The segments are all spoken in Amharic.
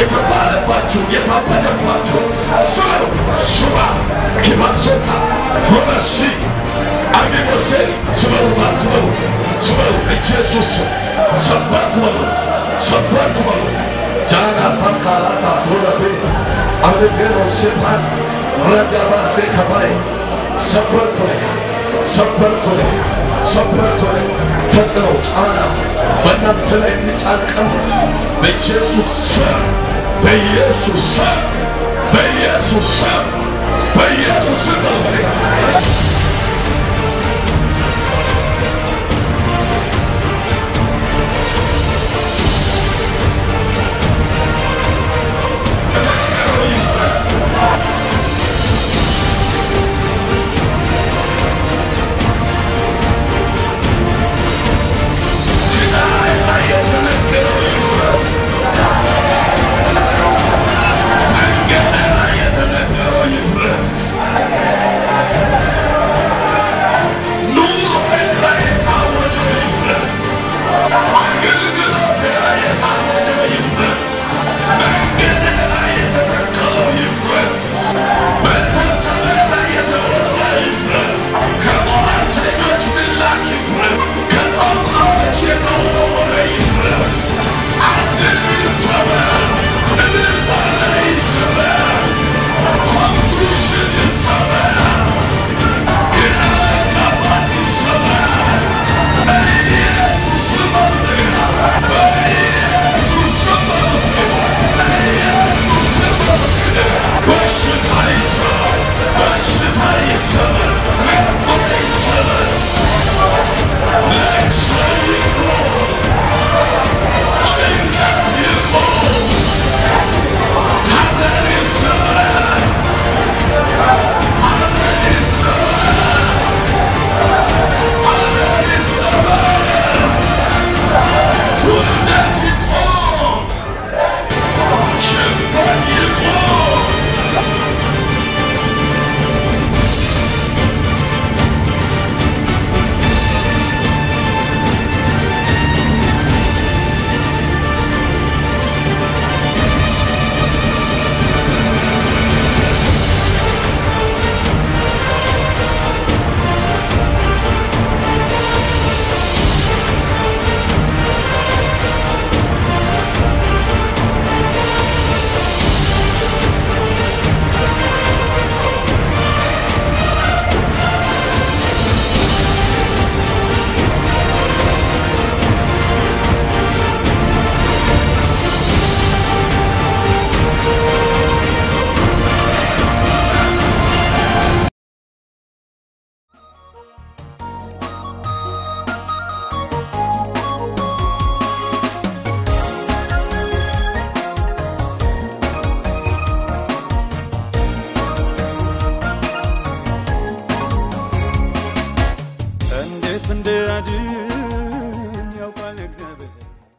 የተባለባችሁ የታበደባችሁ ስበሩ ሱባ ኪባሶታ ሆነሺ አጌቦሴ ስበሩታ ስበሩ ስበሩ ኢየሱስ ሰበርኩ በሉ ሰበርኩ በሉ ጃናታ ካላታ ሆለቤ አለቤኖ ሴፓን ረጋባሴ ከባይ ሰበርኩ ነህ ሰበርኩ ነህ ሰበርኩ ነህ ተጽዕኖ ጫና በእናንተ ላይ የሚጫንቀን በኢየሱስ ስም በኢየሱስ ስም በኢየሱስ ስም በኢየሱስ ስም በልበሬ እንዴት እንደያድን ያውቃል እግዚአብሔር።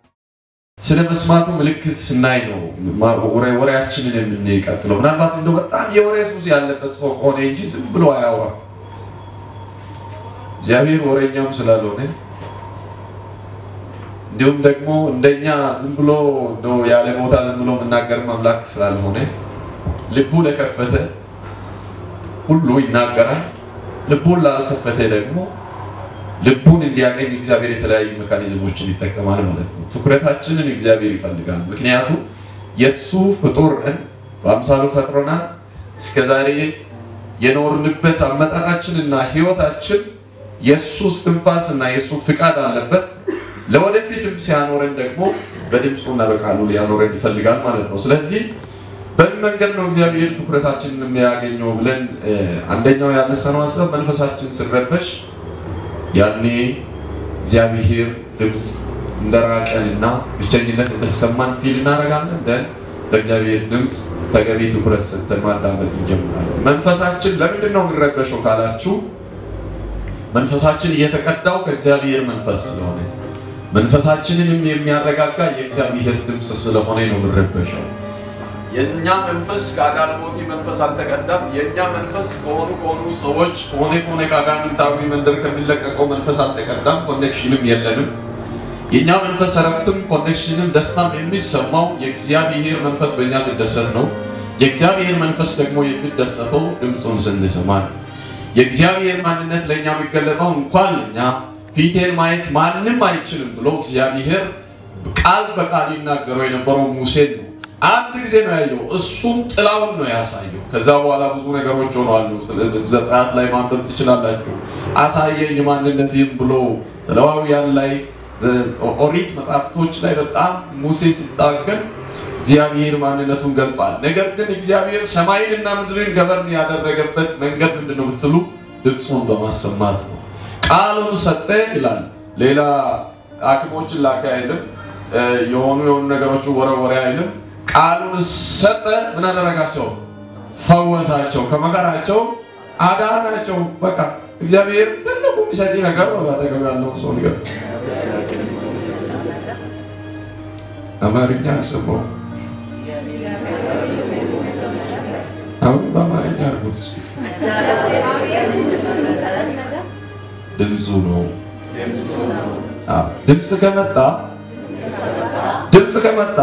ስለ መስማቱ ምልክት ስናይ ነው ማ- ወሬ- ወሬያችንን የምንቀጥለው። ምናልባት እንደው በጣም የወሬ ሱስ ያለበት ሰው ከሆነ እንጂ ዝም ብሎ አያወራም። እግዚአብሔር ወሬኛም ስላልሆነ እንዲሁም ደግሞ እንደኛ ዝም ብሎ እንደው ያለ ቦታ ዝም ብሎ የምናገር አምላክ ስላልሆነ ልቡ ለከፈተ ሁሉ ይናገራል። ልቡን ላልከፈተ ደግሞ ልቡን እንዲያገኝ እግዚአብሔር የተለያዩ ሜካኒዝሞችን ይጠቀማል ማለት ነው። ትኩረታችንን እግዚአብሔር ይፈልጋል። ምክንያቱም የእሱ ፍጡር ነን፣ በአምሳሉ ፈጥሮናል። እስከ ዛሬ የኖርንበት አመጣጣችንና ህይወታችን የእሱ እስትንፋስ እና የእሱ ፍቃድ አለበት። ለወደፊትም ሲያኖረን ደግሞ በድምፁና በቃሉ ሊያኖረን ይፈልጋል ማለት ነው። ስለዚህ በምን መንገድ ነው እግዚአብሔር ትኩረታችንን የሚያገኘው ብለን እ፣ አንደኛው ያነሳነው ሀሳብ መንፈሳችን ስረበሽ ያኔ እግዚአብሔር ድምፅ እንደራቀንና ብቸኝነት እንደተሰማን ፊል እናደርጋለን። ደን ለእግዚአብሔር ድምፅ ተገቢ ትኩረት ሰጥተን ማዳመጥ እንጀምራለን። መንፈሳችን ለምንድን ነው የሚረበሸው ካላችሁ መንፈሳችን እየተቀዳው ከእግዚአብሔር መንፈስ ስለሆነ መንፈሳችንንም የሚያረጋጋ የእግዚአብሔር ድምፅ ስለሆነ ነው የሚረበሸው። የእኛ መንፈስ ከአዳልሞቲ መንፈስ አልተቀዳም። የእኛ መንፈስ ከሆኑ ከሆኑ ሰዎች ከሆነ ከሆነ ከአጋንንታዊ መንደር ከሚለቀቀው መንፈስ አልተቀዳም። ኮኔክሽንም የለንም። የእኛ መንፈስ እረፍትም ኮኔክሽንም ደስታም የሚሰማው የእግዚአብሔር መንፈስ በእኛ ሲደሰት ነው። የእግዚአብሔር መንፈስ ደግሞ የሚደሰተው ድምፁን ስንሰማ ነው። የእግዚአብሔር ማንነት ለእኛ የሚገለጠው እንኳን እኛ ፊቴን ማየት ማንም አይችልም ብሎ እግዚአብሔር ቃል በቃል ይናገረው የነበረው ሙሴን ነው። አንድ ጊዜ ነው ያየው፣ እሱም ጥላውን ነው ያሳየው። ከዛ በኋላ ብዙ ነገሮች ሆነዋሉ። ዘጸአት ላይ ማንበብ ትችላላችሁ። አሳየኝ ማንነትህም ብሎ ዘሌዋውያን ላይ ኦሪት መጽሐፍቶች ላይ በጣም ሙሴ ሲታገል እግዚአብሔር ማንነቱን ገልጧል። ነገር ግን እግዚአብሔር ሰማይንና ምድርን ገበርን ያደረገበት መንገድ ምንድን ነው ብትሉ ድምፁን በማሰማት ነው። ቃሉን ሰጠ ይላል። ሌላ ሐኪሞችን ላከ አይልም። የሆኑ የሆኑ ነገሮችን ወረወረ አይልም። ቃሉን ሰጠ። ምን አደረጋቸው? ፈወሳቸው፣ ከመከራቸው አዳናቸው። በቃ እግዚአብሔር ትልቁ የሚሰጥ ነገር ነው። ባጠገብ ያለው ሰው ነገር አማርኛ አልሰማሁም። አሁን በአማርኛ አድርጉት እስኪ። ድምፁ ነው። አዎ፣ ድምፅ ከመጣ ድምፅ ከመጣ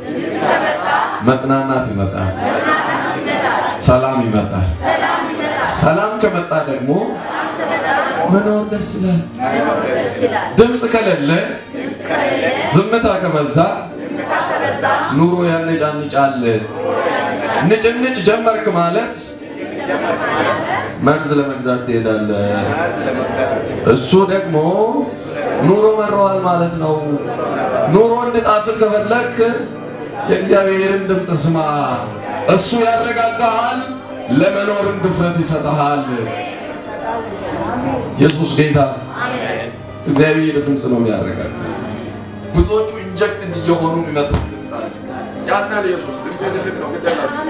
መጽናናት ይመጣል፣ ሰላም ይመጣል። ሰላም ከመጣ ደግሞ መኖር ደስ ይላል። ድምፅ ከሌለ ዝምታ ከበዛ ኑሮ ያነጫንጫል። ንጭንጭ ጀመርክ ማለት መርዝ ለመግዛት ትሄዳለህ። እሱ ደግሞ ኑሮ መረዋል ማለት ነው። ኑሮ እንድጣፍጥ ከፈለክ የእግዚአብሔርን ድምፅ ስማ። እሱ ያረጋጋሃል፣ ለመኖርም ድፍረት ይሰጠሃል። ኢየሱስ ጌታ እግዚአብሔር ድምፅ ነው የሚያረጋጋ። ብዙዎቹ ኢንጀክት እየሆኑ የሚመጡት ድምፅ አለ። ያናል ኢየሱስ ድምፅ ትልቅ ነው ግደላችሁ።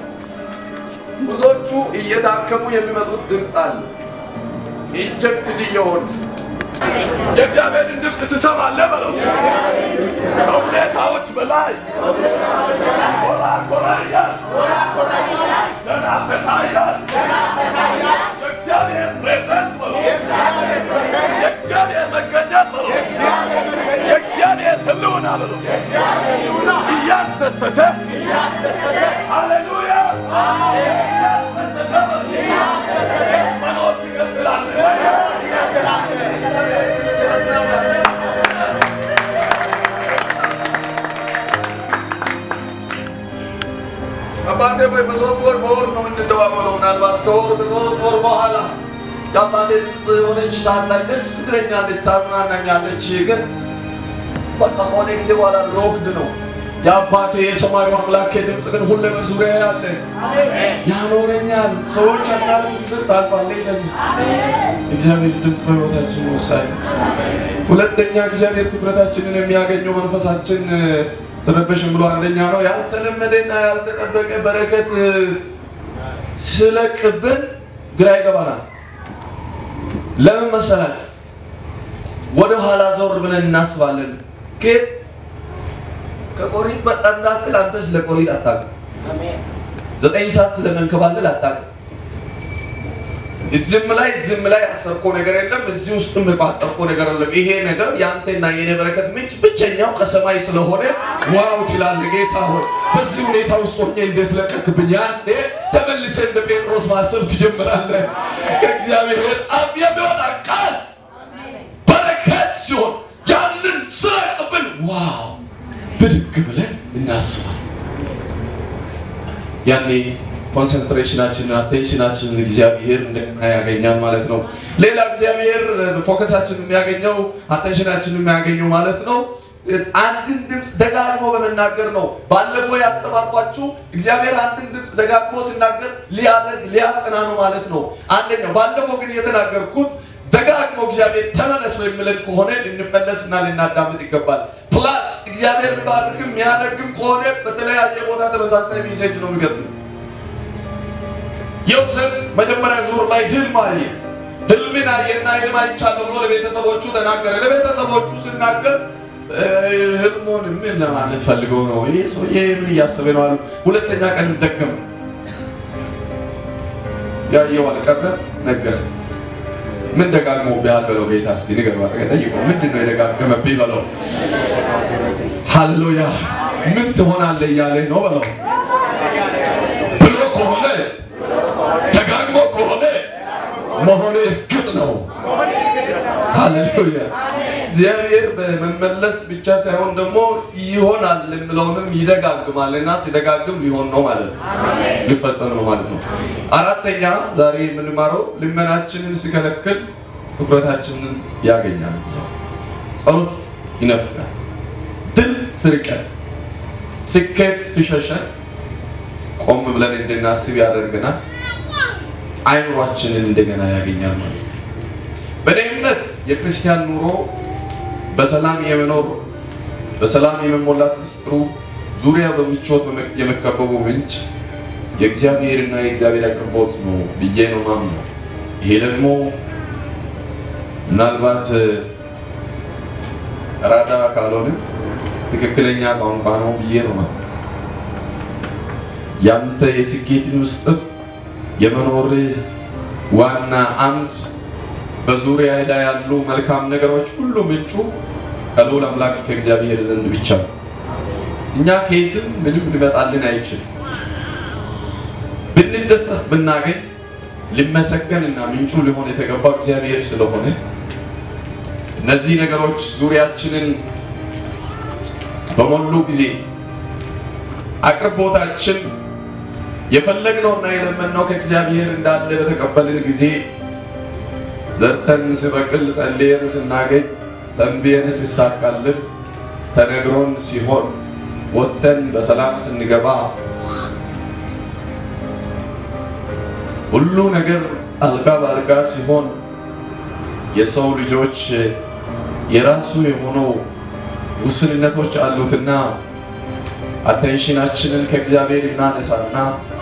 ብዙዎቹ እየታከሙ የሚመጡት ድምፅ አለ። ኢንጀክት እየሆኑ የእግዚአብሔርን ድምፅ ትሰማለህ በለው። ከሁኔታዎች በላይ ኮራ ኮራ እያል ዘና ፈታ እያል የእግዚአብሔር ፕሬዘንስ በለው፣ የእግዚአብሔር መገኘት በለው፣ የእግዚአብሔር ሕልውና በለው እያስደሰተ ሃሌሉያ እያስደሰተ በለው መኖር ትቀጥላለህ። አባቴ ወይ በሶስት ወር በወር ነው የምንደዋወለው። ምናልባት ከወር በሶስት ወር በኋላ የአባቴ ድምፅ የሆነች ሰዓት ላይ ደስ ትለኛለች፣ ታዝናናኛለች። ግን በቃ ከሆነ ጊዜ በኋላ ሎክድ ነው። የአባቴ የሰማዩ አምላክ ድምፅ ግን ሁሌ በዙሪያ ያለ ያኖረኛል። ሰዎች አናልፍም ስል ታልፋለህ ይለኛል። እግዚአብሔር ድምፅ በሕይወታችን ወሳኝ ነው። ሁለተኛ እግዚአብሔር ትኩረታችንን የሚያገኘው መንፈሳችን ተረበሽም ብሎ አንደኛ ነው ያልተለመደና ያልተጠበቀ በረከት ስለቅብን ግራ ይገባናል። ለምን መሰላችሁ? ወደ ኋላ ዞር ብለን እናስባለን። ከየት ከቆሪጥ መጣ እንዳትል አንተ ስለ ቆሪጥ አታውቅም። ዘጠኝ ሰዓት ስለመንከባለል አታውቅም። እዚህም ላይ እዚህም ላይ ያሰርኮ ነገር የለም። እዚህ ውስጥም የቋጠርኮ ነገር የለም። ይሄ ነገር የአንተና የኔ በረከት ምንጭ ብቸኛው ከሰማይ ስለሆነ ዋው ትላለህ። ጌታ ሆይ በዚህ ሁኔታ ውስጥ ሆኜ እንዴት ለቀክብኝ? ያኔ ተመልሰህ እንደ ጴጥሮስ ማሰብ ትጀምራለህ። ከእግዚአብሔር አፍ የሚወጣ ቃል በረከት ሲሆን ያንን ስለቅብል ዋው ብድግ ብለን እናስባለን። ያኔ ኮንሰንትሬሽናችንን አቴንሽናችንን እግዚአብሔር እንደገና ያገኛል ማለት ነው። ሌላ እግዚአብሔር ፎከሳችን የሚያገኘው አቴንሽናችን የሚያገኘው ማለት ነው አንድን ድምፅ ደጋግሞ በመናገር ነው። ባለፈው ያስተማርኳችሁ እግዚአብሔር አንድን ድምፅ ደጋግሞ ሲናገር ሊያደርግ ሊያጸና ነው ማለት ነው። አንደኛው ባለፈው ግን የተናገርኩት ደጋግሞ እግዚአብሔር ተመለሱ የሚለን ከሆነ ልንመለስና ልናዳምጥ ይገባል። ፕላስ እግዚአብሔር ሊባርክም የሚያደርግም ከሆነ በተለያየ ቦታ ተመሳሳይ ሜሴጅ ነው የሚገጥመው። ዮሴፍ መጀመሪያ ዙር ላይ ህልም አየ። ህልምን አየና ህልም አይቻለሁ ብሎ ለቤተሰቦቹ ተናገረ። ለቤተሰቦቹ ሲናገር ህልሙን ምን ለማለት ፈልገው ነው? ይሄ ሰውዬ ምን እያሰበ ነው አሉ። ሁለተኛ ቀን ደገመ። ያየው አልቀረ ነገሰ። ምን ደጋግሞብሃል በለው። ጌታ እስኪ ንገረው፣ ጠይቀው። ምንድን ነው የደጋገመብኝ በለው። ሃሌሉያ ምን ትሆናለህ እያለህ ነው በለው ብሎ ከሆነ ደጋግሞ ከሆነ መሆኑ እርግጥ ነው። ሃሌሉያ እግዚአብሔር በመመለስ ብቻ ሳይሆን ደግሞ ይሆናል የምለውንም ይደጋግማል እና ሲደጋግም ሊሆን ነው ማለት ነው፣ ሊፈጸም ነው ማለት ነው። አራተኛ ዛሬ የምንማረው ልመናችንን ሲከለክል ትኩረታችንን ያገኛል። ጸሎት ይነፍጋል። ድል ስርቀን ስኬት ሲሸሸን ቆም ብለን እንድናስብ ያደርገናል። አይምሯችንን እንደገና ያገኛል ማለት ነው። በእኔ እምነት የክርስቲያን ኑሮ በሰላም የመኖር በሰላም የመሞላት ምስጢሩ ዙሪያ በምቾት የመከበቡ ምንጭ የእግዚአብሔርና የእግዚአብሔር አቅርቦት ነው ብዬ ነው ማምነው። ይሄ ደግሞ ምናልባት ራዳ ካልሆነ ትክክለኛ ቋንቋ ነው ብዬ ነው ማምነው። ያንተ የስኬትን ምስጢር የመኖርህ ዋና አምድ በዙሪያ ላይ ያሉ መልካም ነገሮች ሁሉ ምንጩ ከልዑል አምላክ ከእግዚአብሔር ዘንድ ብቻ ነው። እኛ ከየትም ምንም ሊመጣልን አይችልም። ብንደሰት ብናገኝ ሊመሰገንና ምንጩ ሊሆን የተገባ እግዚአብሔር ስለሆነ እነዚህ ነገሮች ዙሪያችንን በሞሉ ጊዜ አቅርቦታችን የፈለግነውና የለመንነው ከእግዚአብሔር እንዳለ በተቀበልን ጊዜ ዘርተን ሲበቅል ጸልየን ስናገኝ ተንብየን ሲሳካልን ተነግሮን ሲሆን ወጥተን በሰላም ስንገባ ሁሉ ነገር አልጋ በአልጋ ሲሆን የሰው ልጆች የራሱ የሆነው ውስንነቶች አሉትና አቴንሽናችንን ከእግዚአብሔር እናነሳና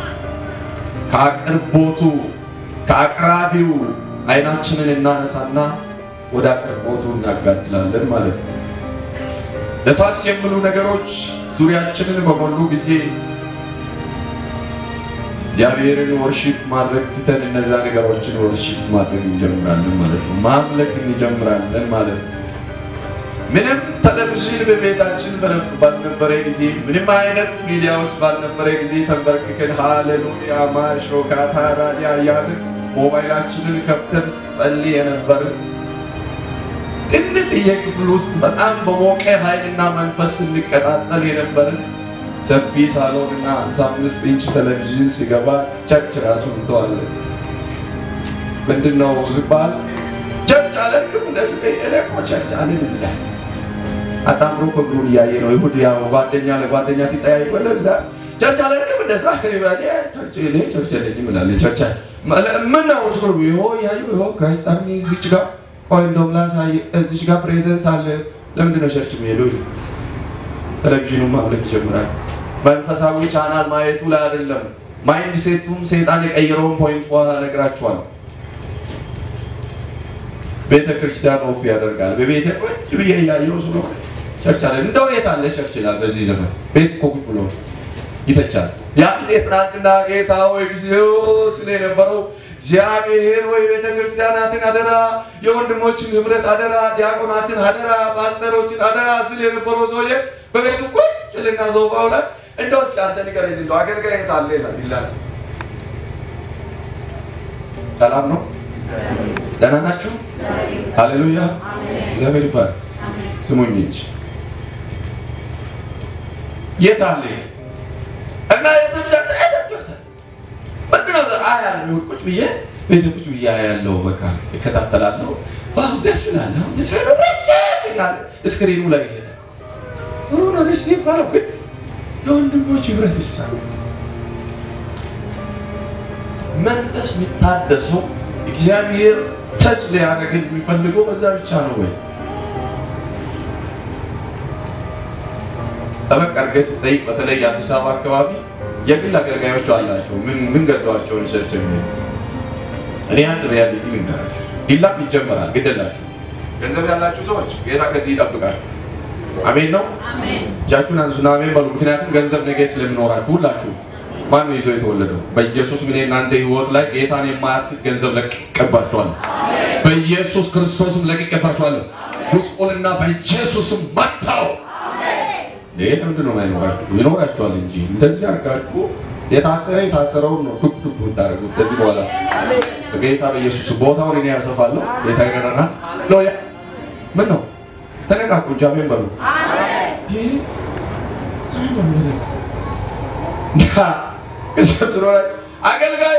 ከአቅርቦቱ ከአቅራቢው አይናችንን እናነሳና ወደ አቅርቦቱ እናጋድላለን ማለት ነው። ደሳስ የሚሉ ነገሮች ዙሪያችንን በሞሉ ጊዜ እግዚአብሔርን ወርሺፕ ማድረግ ትተን እነዛ ነገሮችን ወርሺፕ ማድረግ እንጀምራለን ማለት ነው። ማምለክ እንጀምራለን ማለት ነው። ምንም ቴሌቪዥን በቤታችን ባልነበረ ጊዜ፣ ምንም አይነት ሚዲያዎች ባልነበረ ጊዜ ተንበርክከን ሃሌሉያ ማሾካታ ራዲያ እያልን ሞባይላችንን ከፍተን ጸልይ የነበርን ትንጥዬ ክፍል ውስጥ በጣም በሞቀ ኃይልና መንፈስ ስንቀጣጠል የነበርን ሰፊ ሳሎን እና 55 ኢንች ቴሌቪዥን ሲገባ ቸርች ራሱ እንተዋለን። ምንድን ነው ዝባል ቸርች አለንም እንደዚህ እኔኮ ቸርች አለን ይላል። አጣምሮ ክብሩን እያየ ነው። ይሁድ ያው ጓደኛ ለጓደኛ ሲጠያይቁ እንደዛ ቸርች አለንም እንደዛ ቸርች እኔ ቸርች የለኝም እላለሁ። ቸርች ምን ነው ሽሩ ይሆ ያዩ ይሆ ክራይስት አርሚ እዚች ጋር ቆይ እንደውም ላሳይ እዚች ጋር ፕሬዘንስ አለ። ለምንድን ነው ቸርች የሚሄደው? ቴሌቪዥኑን ማምለክ ይጀምራል። መንፈሳዊ ቻናል ማየቱ ላይ አይደለም። ማይንድ ሴቱም ሰይጣን የቀየረውን ፖይንት በኋላ እነግራችኋለሁ። ቤተ ክርስቲያን ኦፍ ያደርጋል። በቤተ ቁጭ ብዬ እያየሁ ስለሆነ ቸርች አለ። እንደው የት አለ ቸርች ይላል። በዚህ ዘመን ቤት እኮ ቁጭ ብሎ ይተቻል። ያን ትናንትና ጌታ ወይ ጊዜው ስለ የነበረው እግዚአብሔር ወይ ቤተ ክርስቲያናትን አደራ፣ የወንድሞችን ህብረት አደራ፣ ዲያቆናትን አደራ፣ ፓስተሮችን አደራ ስል የነበረው ሰውዬ በቤቱ ቁጭ ልና ሶፋው ላይ እንደው እስኪ አንተ ንገረኝ እንደው አገልጋይ የት አለ ይላል። ሰላም ነው? ደህና ናችሁ? ሃሌሉያ እግዚአብሔር ይባል። ስሙኝ እንጂ የት አለ እና ምንድነው አያለሁ ቁጭ ብዬ ቤት ቁጭ ብዬ አያለሁ። በቃ እከታተላለሁ። ዋው ደስ ይላል። አሁን ደስ ይላል። ስክሪኑ ላይ ይሄዳል። ሩና ደስ ይባላል። ግን የወንድሞች ህብረት ይሳል መንፈስ የሚታደሰው እግዚአብሔር ተች ሊያደርግን የሚፈልገው በዛ ብቻ ነው ወይ? ጠበቅ አድርገህ ስጠይቅ በተለይ አዲስ አበባ አካባቢ የግል አገልጋዮች አላቸው። ምን ምን ገዷቸው ሪሰርች የሚሄዱት እኔ አንድ ሪያሊቲ ልንገራችሁ። ዲላም ይጀመራል። ግደላችሁ ገንዘብ ያላችሁ ሰዎች ጌታ ከዚህ ይጠብቃችሁ። አሜን ነው። እጃችሁን አንሱና አሜን በሉ። ምክንያቱም ገንዘብ ነገ ስለሚኖራችሁ ሁላችሁ ማን ነው ይዞ የተወለደው? በኢየሱስ ምን እናንተ ህይወት ላይ ጌታን የማያስብ ገንዘብ ለቀባችኋል። በኢየሱስ ክርስቶስም ለቅቄባችኋለሁ። ጉስቁልና በኢየሱስም መታው። ይህ ምንድን ነው የማይኖራችሁ? ይኖራችኋል እንጂ እንደዚህ አድርጋችሁ የታሰረ የታሰረውን ነው ዱብ ዱብ የምታደርጉት። ከዚህ በኋላ በጌታ በኢየሱስ ቦታውን እኔ ያሰፋለሁ። ጌታ ይረዳናል። ሎያ ምን ነው ተነቃቁ፣ እንጂ አሜን በሉ። አገልጋይ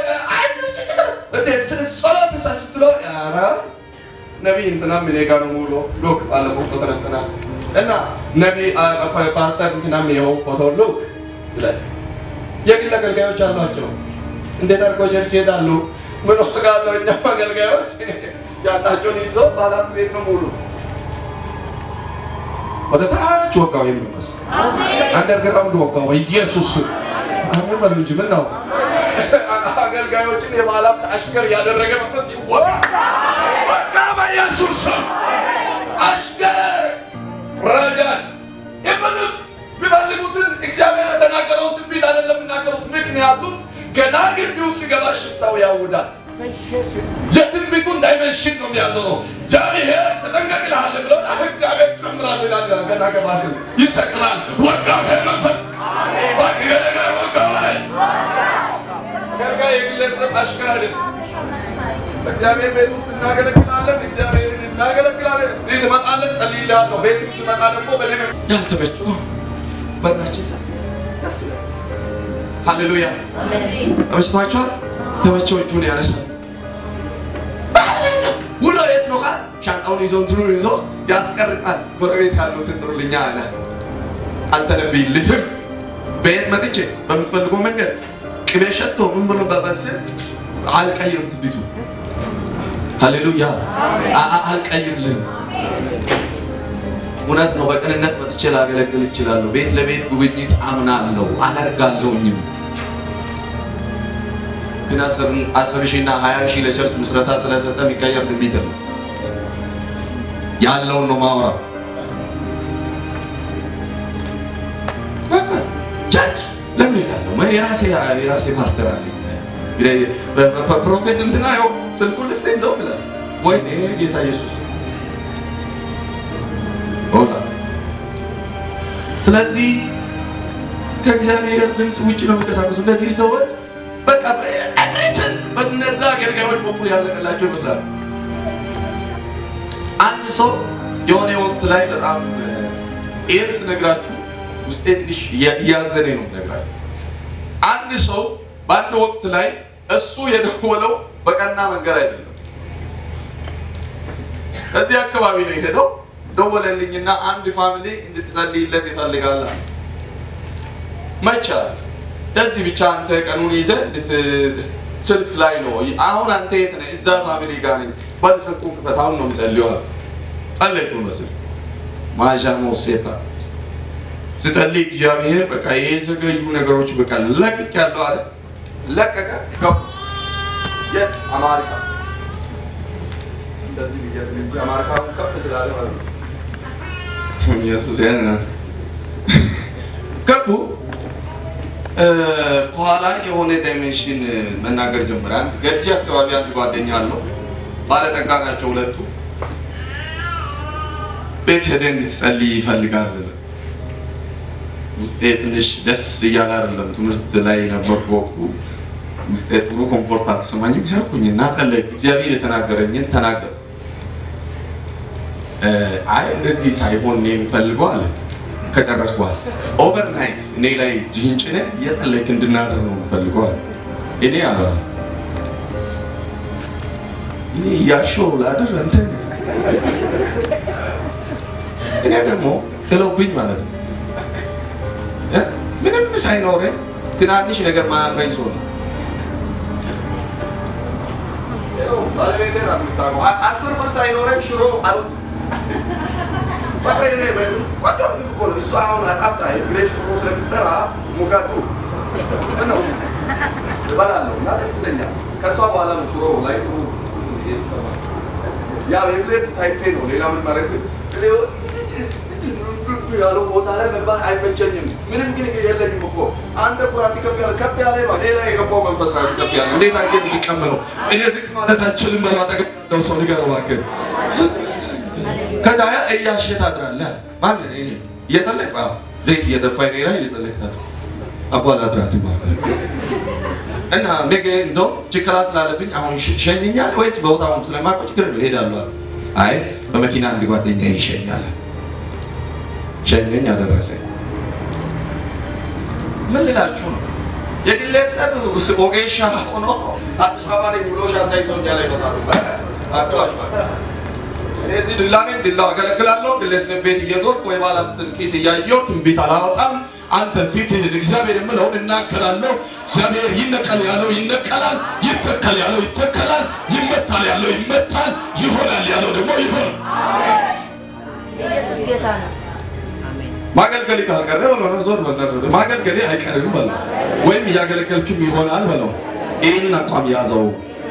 ጸሎት ስትሎ ኧረ ነቢይ እንትናም እኔ ጋር ነው ሙሉ ሉክ ባለፈው ፎቶ ተነስተናል እና ነቢይ ፓስተር እንትናም ይኸው ፎቶ ሉክ ይላል። የግል አገልጋዮች አሏቸው። እንዴት አድርገው ቸርች ይሄዳሉ? ምን ዋጋ አለው? እኛም አገልጋዮች ያላቸውን ይዘው ባላት ቤት ነው ሙሉ ወደ ታች ወጋው የሚመስ አንደርግራውንድ ወጋው በኢየሱስ አሜን በሉ እንጂ ምን ነው አገልጋዮችን የባላት አሽከር ያደረገ መንፈስ ይወጋ ወጋ በኢየሱስ ስም አሽከር ረጃን የምንስ ቢፈልጉትን እግዚአብሔር የተናገረውን ትንቢት አይደለም የሚናገሩት። ምክንያቱም ገና ግቢው ሲገባ ሽታው ያውዳል። የትንቢቱን ዳይሜንሽን ነው የሚያዞረው። እግዚአብሔር ተጠንቀቅ ይልሃል ብሎ እግዚአብሔር ጨምራል ይላል። ገና ገባ ሲል ይሰቅላል። ወጋ መንፈስ ባክገደጋ ወጋ አገልጋይ የግለሰብ አሽከር አይደለም። በእግዚአብሔር ቤት ውስጥ እናገለግላለን። እግዚአብሔርን እናገለግላለን። እዚህ ትመጣለህ፣ ጸልይልሃለሁ። ቤትም ስመጣ ደግሞ በሌላ ያልተመቹ በራችን ሰፊ ደስ ይላል። ሃሌሉያ ተመችቷችኋል? ተመቸው እጁን ያነሳል። ውሎ የት ነው ካል ሻንጣውን ይዞ እንትኑን ይዞ ያስቀርጻል። ጎረቤት ያሉትን ጥሩልኛ አለ። አልተነብይልህም። ቤት መጥቼ በምትፈልገው መንገድ ቅቤ ሸቶ ምን ብሎ በበስል አልቀይርም ትቢቱ ሃሌሉያ አልቀይርልህም። እውነት ነው። በቅንነት መጥቼ ላገለግል እችላለሁ። ቤት ለቤት ጉብኝት አምናለሁ አደርጋለሁኝም። ግን አስር ሺህ እና ሀያ ሺህ ለቸርች ምስረታ ስለሰጠ የሚቀየር ትንቢት ነው። ያለውን ነው ማውራ። በቃ ቸርች ለምን ይላለሁ? የራሴ የራሴ ፓስተር አለኝ። ፕሮፌት እንትና ይኸው ስልኩን ልስጤ እንደውም ይላል ወይ ጌታ ኢየሱስ ሆና ስለዚህ ከእግዚአብሔር ድምፅ ውጭ ነው የሚንቀሳቀሱ እነዚህ ሰዎች በቃ ኤቭሪትን በነዛ አገልጋዮች በኩል ያለቀላቸው ይመስላል። አንድ ሰው የሆነ ወቅት ላይ በጣም ይህን ስነግራችሁ ውስጤ ትንሽ እያዘነ ነው ነግራችሁ። አንድ ሰው በአንድ ወቅት ላይ እሱ የደወለው በቀና መንገድ አይደለም። እዚህ አካባቢ ነው የሄደው ደወለልኝና አንድ ፋሚሊ እንድትጸልይለት ይፈልጋል። መቻል ለዚህ ብቻ አንተ ቀኑን ይዘህ ስልክ ላይ ነው። አሁን አንተ የት ነህ? እዛ ፋሚሊ ጋር ነኝ። በል ስልኩን ክፈት፣ አሁን ነው የሚጸልየው አለ። ጸለይኩ መስል ማዣ ሞሴታ ስጸልይ እግዚአብሔር በቃ የዘገዩ ነገሮች በቃ ለቅቅ ያለው አለ። ለቀቀ። ገቡ። የት? አማሪካ እንደዚህ ብዬ አማሪካ ከፍ ስላለ ማለት ነው ኢየሱስ ያን ገቡ። ከኋላ የሆነ ዳይሜንሽን መናገር ጀምራል። ገጂ አካባቢ አንድ ጓደኛ አለው። ባለጠጋ ናቸው ሁለቱ። ቤት ሄደህ እንድትጸልይ ይፈልጋል። ውስጤ ትንሽ ደስ እያለ አይደለም። ትምህርት ላይ ነበርኩ በወቅቱ። ውስጤ ጥሩ ኮምፎርት አልተሰማኝም። ሄድኩኝ እና ጸለይኩ። እግዚአብሔር የተናገረኝን ተናገር አይ እንደዚህ ሳይሆን እኔ የምፈልገው አለ። ከጨረስኩ በኋላ ኦቨርናይት እኔ ላይ እጅህን ጭነህ እየጸለይክ እንድናድር ነው የምፈልገው አለ። እኔ አለ እኔ እያሸው ላድር እንትን እኔ ደግሞ ጥለውብኝ ማለት ነው ምንም ሳይኖረኝ ትናንሽ ነገር ማያፍረኝ ሰው ነው። ባለቤቴ ናት የምታውቀው። አስር ብር ሳይኖረኝ ሽሮ አልወጣም። በቃ እኔ ቆንጆ ምግብ እኮ ነው። እሷ አሁን አጣፍጣ የትግሬ ሽሮ ስለምትሰራ ሙቀቱ ነው እበላለሁ እና ደስ ይለኛል። ከእሷ በኋላ ነው ሽሮ ላይ ጥሩ የተሰማ ያው የብሌድ ታይፔ ነው። ሌላ ምን ማድረግ ያለው ቦታ ላይ መግባት አይመቸኝም። ምንም ግን የለኝም እኮ አንተ ኩራት ከፍ ያለ ከፍ ያለ ነው። ሌላ የገባው መንፈስ ራሱ ከፍ ያለ እንዴት አድርጌ ዝቀምለው እኔ ዝቅ ማለት አልችልም። በለው አጠገብ ያለው ሰው ንገረው እባክህ። ከዛ ያ እያሸ ታድራለህ። ማን እኔ እየጸለይኩ አዎ፣ ዘይት እየደፋ እኔ ላይ እየጸለይክ ታድር አባላ አድራት ማለት እና ነገ እንደው ችግር ስላለብኝ አሁን ትሸኘኛል ወይስ በቦታውም ስለማውቀው ችግር ነው እሄዳለሁ አለ። አይ በመኪና አንድ ጓደኛ ይሸኛል። ሸኘኝ፣ አደረሰኝ። ምን ልላችሁ ነው? የግለሰብ ኦጌሻ ሆኖ አዲስ አበባ ነኝ ብሎ ሻንጣ ይዞ እኛ ላይ ይመጣሉ። አዳዋሽ እኔ እዚህ ድላ ነኝ፣ ድላው አገለግላለሁ። ግለሰብ ቤት እየዞርኩ ወይ ባለሀብትን ኪስ እያየሁ ትንቢት አላወጣም። አንተ ፊትህን እግዚአብሔር የምለውን እናገራለሁ። እግዚአብሔር ይነቀል ያለው ይነቀላል፣ ይተከል ያለው ይተከላል፣ ይመታል ያለው ይመታል፣ ይሆናል ያለው ደግሞ ይሆናል። ኢየሱስ ጌታ ነው። አሜን። ማገልገል ካልቀረ ብሎ ነው ዞር በለው። ማገልገል አይቀርም በለው፣ ወይም እያገለገልክም ይሆናል በለው። ይህንን አቋም ያዘው።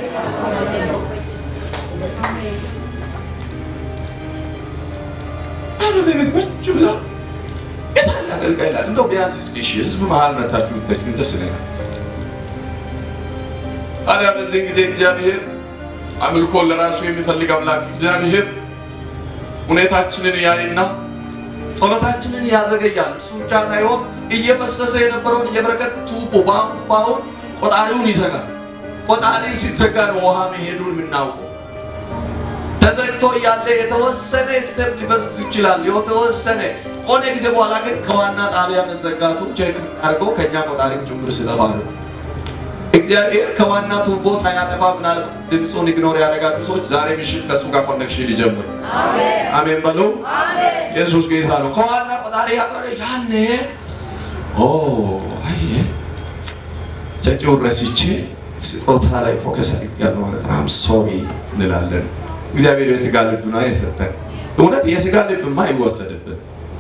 አሁን ቤት ቁጭ ብላ የታለ አገልጋይ ይላል። እንደው ቢያንስ እስኪ እሺ ህዝብ መሀል መታችሁ ብታችሁ ደስ ይለናል። ታዲያ በዚህን ጊዜ እግዚአብሔር አምልኮን ለራሱ የሚፈልግ አምላክ እግዚአብሔር ሁኔታችንን ያይና ጸሎታችንን ያዘገያል። እሱ ብቻ ሳይሆን እየፈሰሰ የነበረውን የበረከት ቱቦ ቧንቧውን ቆጣሪውን ይዘጋል። ቆጣሪው ሲዘጋ ነው ውሃ መሄዱን የምናውቀው። ተዘግቶ እያለ የተወሰነ ስቴፕ ሊፈስስ ይችላል። የተወሰነ ከሆነ ጊዜ በኋላ ግን ከዋና ጣቢያ መዘጋቱ ቼክ አድርገው ከእኛ ቆጣሪም ጭምር ሲጠፋ ነው። እግዚአብሔር ከዋና ቱቦ ሳያጠፋ ምናልባት ድምፁን ኢግኖር ያደረጋችሁ ሰዎች ዛሬ ምሽት ከእሱ ጋር ኮኔክሽን ሊጀምር አሜን በሉ። ኢየሱስ ጌታ ነው። ከዋና ቆጣሪ ያጠረ ያኔ ኦ አየ ሰጪውን ረስቼ ስጦታ ላይ ፎከስ አድርጌያለሁ ማለት ነው። አም ሶሪ እንላለን። እግዚአብሔር የስጋ ልብ ነው የሰጠን። እውነት የስጋ ልብማ አይወሰድብን።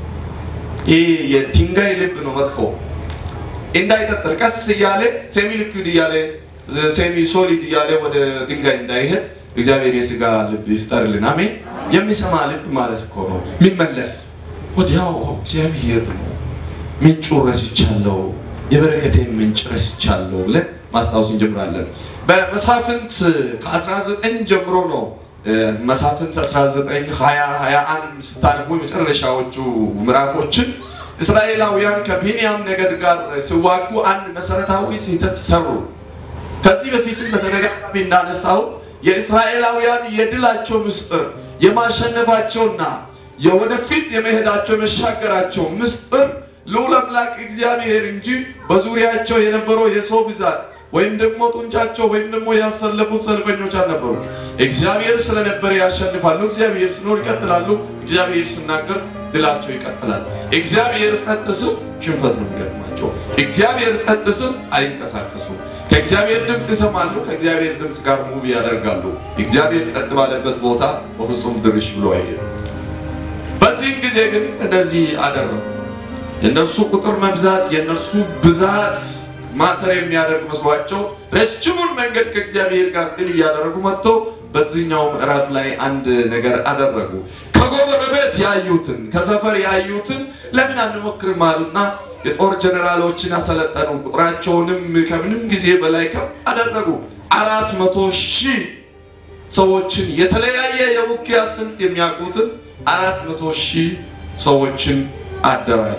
ይህ የድንጋይ ልብ ነው መጥፎ እንዳይጠጠር ቀስ እያለ ሴሚ ሊኩዊድ እያለ ሴሚ ሶሊድ እያለ ወደ ድንጋይ እንዳይሄድ እግዚአብሔር የስጋ ልብ ይፍጠርልን። አሜን። የሚሰማ ልብ ማለት እኮ ነው የሚመለስ ወዲያው እግዚአብሔር ነው ምንጩ ረስቻለሁ፣ የበረከቴን ምንጭ ረስቻለሁ ብለን ማስታወስ እንጀምራለን። በመሳፍንት ከ19 ጀምሮ ነው መሳፍንት 19 20 21 ስታነቡ የመጨረሻዎቹ ምዕራፎችን እስራኤላውያን ከቢንያም ነገድ ጋር ሲዋጉ አንድ መሰረታዊ ስህተት ሰሩ። ከዚህ በፊትም በተደጋጋሚ እንዳነሳሁት የእስራኤላውያን የድላቸው ምስጢር የማሸነፋቸውና የወደፊት የመሄዳቸው የመሻገራቸው ምስጢር ልዑል አምላክ እግዚአብሔር እንጂ በዙሪያቸው የነበረው የሰው ብዛት ወይም ደግሞ ጡንቻቸው ወይም ደግሞ ያሰለፉት ሰልፈኞች አልነበሩ። እግዚአብሔር ስለነበረ ያሸንፋሉ። እግዚአብሔር ሲኖር ይቀጥላሉ። እግዚአብሔር ሲናገር ድላቸው ይቀጥላል። እግዚአብሔር ጸጥ ሲል ሽንፈት ነው የሚገጥማቸው። እግዚአብሔር ጸጥ ሲል አይንቀሳቀሱም። ከእግዚአብሔር ድምፅ ይሰማሉ። ከእግዚአብሔር ድምፅ ጋር ሙቪ ያደርጋሉ። እግዚአብሔር ጸጥ ባለበት ቦታ በፍጹም ድርሽ ብሎ አይሄድም። በዚህም ጊዜ ግን እንደዚህ አደረጉ። የእነርሱ ቁጥር መብዛት የእነርሱ ብዛት ማተር የሚያደርግ መስሏቸው ረጅሙን መንገድ ከእግዚአብሔር ጋር ድል እያደረጉ መጥተው በዚህኛው ምዕራፍ ላይ አንድ ነገር አደረጉ። ከጎረቤት ያዩትን ከሰፈር ያዩትን ለምን አንሞክርም አሉና የጦር ጀኔራሎችን አሰለጠኑ። ቁጥራቸውንም ከምንም ጊዜ በላይ ከፍ አደረጉ። አራት መቶ ሺህ ሰዎችን የተለያየ የውጊያ ስልት የሚያውቁትን አራት መቶ ሺህ ሰዎችን አደራጁ።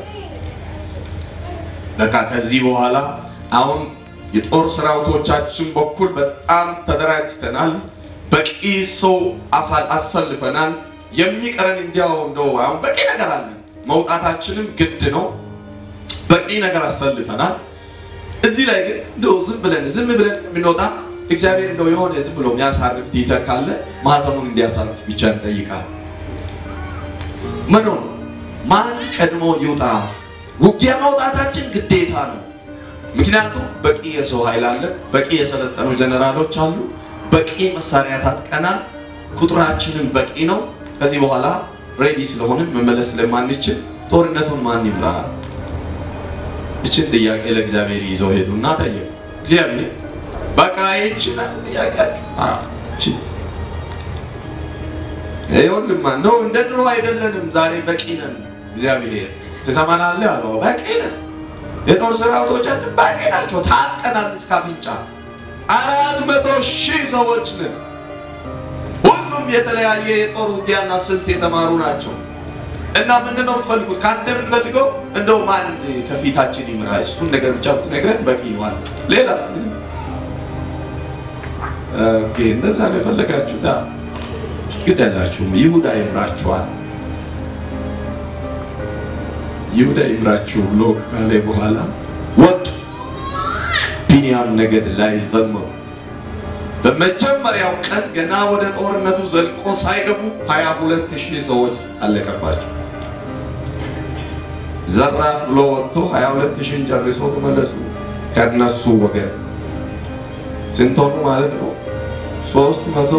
በቃ ከዚህ በኋላ አሁን የጦር ሰራዊቶቻችን በኩል በጣም ተደራጅተናል። በቂ ሰው አሰልፈናል። የሚቀረን እንዲያው እንደው አሁን በቂ ነገር አለን። መውጣታችንም ግድ ነው። በቂ ነገር አሰልፈናል። እዚህ ላይ ግን እንደው ዝም ብለን ዝም ብለን የምንወጣ እግዚአብሔር እንደው የሆነ ዝም ብሎ የሚያሳርፍ ቲተር ካለ ማህተሙን እንዲያሳርፍ ብቻ እንጠይቃል። ምን ሆነ? ማን ቀድሞ ይውጣ? ውጊያ መውጣታችን ግዴታ ነው። ምክንያቱም በቂ የሰው ኃይል አለ፣ በቂ የሰለጠኑ ጀነራሎች አሉ፣ በቂ መሳሪያ ታጥቀናል፣ ቁጥራችንም በቂ ነው። ከዚህ በኋላ ሬዲ ስለሆንን መመለስ ስለማንችል ጦርነቱን ማን ይምራ? እችን ጥያቄ ለእግዚአብሔር ይዘው ሄዱና ጠየቁ። እግዚአብሔር በቃ ይህችን ናት ጥያቄያችሁ። ይኸውልማ ነው እንደ ድሮ አይደለንም። ዛሬ በቂ ነን። እግዚአብሔር ትሰማናለህ አለው። በቂ ነን የጦር ሰራዊቶቻችን ባቄ ናቸው። ታጥቀናል እስከ አፍንጫ። አራት መቶ ሺህ ሰዎች ነን። ሁሉም የተለያየ የጦር ውጊያና ስልት የተማሩ ናቸው። እና ምንድን ነው የምትፈልጉት? ከአንተ የምንፈልገው እንደው ማን ከፊታችን ይምራ፣ እሱን ነገር ብቻ ብትነግረን በቂ ይሆናል። ሌላስ ኦኬ፣ እነዛ ነው የፈለጋችሁት። ግደላችሁም ይሁዳ ይምራችኋል። ይሁዳ ይምራችሁ ብሎ ካለ በኋላ ወጡ። ቢንያም ነገድ ላይ ዘመቱ። በመጀመሪያው ቀን ገና ወደ ጦርነቱ ዘልቆ ሳይገቡ ሀያ ሁለት ሺህ ሰዎች አለቀባቸው። ዘራፍ ብሎ ወጥቶ ሀያ ሁለት ሺህን ጨርሶ ተመለሱ። ከነሱ ወገን ስንት ሆኑ ማለት ነው? ሶስት መቶ